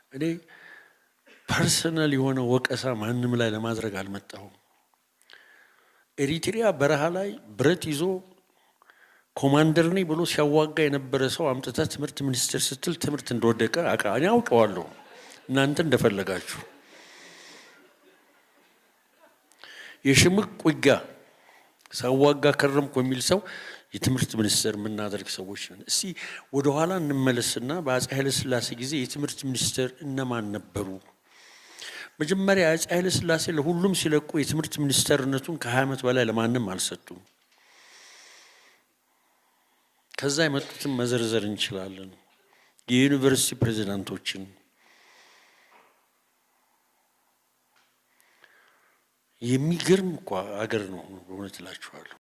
እኔ ፐርሰናል የሆነ ወቀሳ ማንም ላይ ለማድረግ አልመጣሁም። ኤሪትሪያ በረሃ ላይ ብረት ይዞ ኮማንደር ነኝ ብሎ ሲያዋጋ የነበረ ሰው አምጥታ ትምህርት ሚኒስቴር ስትል ትምህርት እንደወደቀ እኔ አውቀዋለሁ። እናንተ እንደፈለጋችሁ የሽምቅ ውጊያ ሳዋጋ ከረምኩ የሚል ሰው የትምህርት ሚኒስቴር የምናደርግ ሰዎች ነን። እስቲ ወደኋላ እንመለስና በአፄ ኃይለሥላሴ ጊዜ የትምህርት ሚኒስቴር እነማን ነበሩ? መጀመሪያ አፄ ኃይለሥላሴ ለሁሉም ሲለቁ የትምህርት ሚኒስቴርነቱን ከሀያ ዓመት በላይ ለማንም አልሰጡም። ከዛ የመጡትን መዘርዘር እንችላለን። የዩኒቨርሲቲ ፕሬዚዳንቶችን የሚገርም እኮ አገር ነው። በእውነት እላችኋለሁ።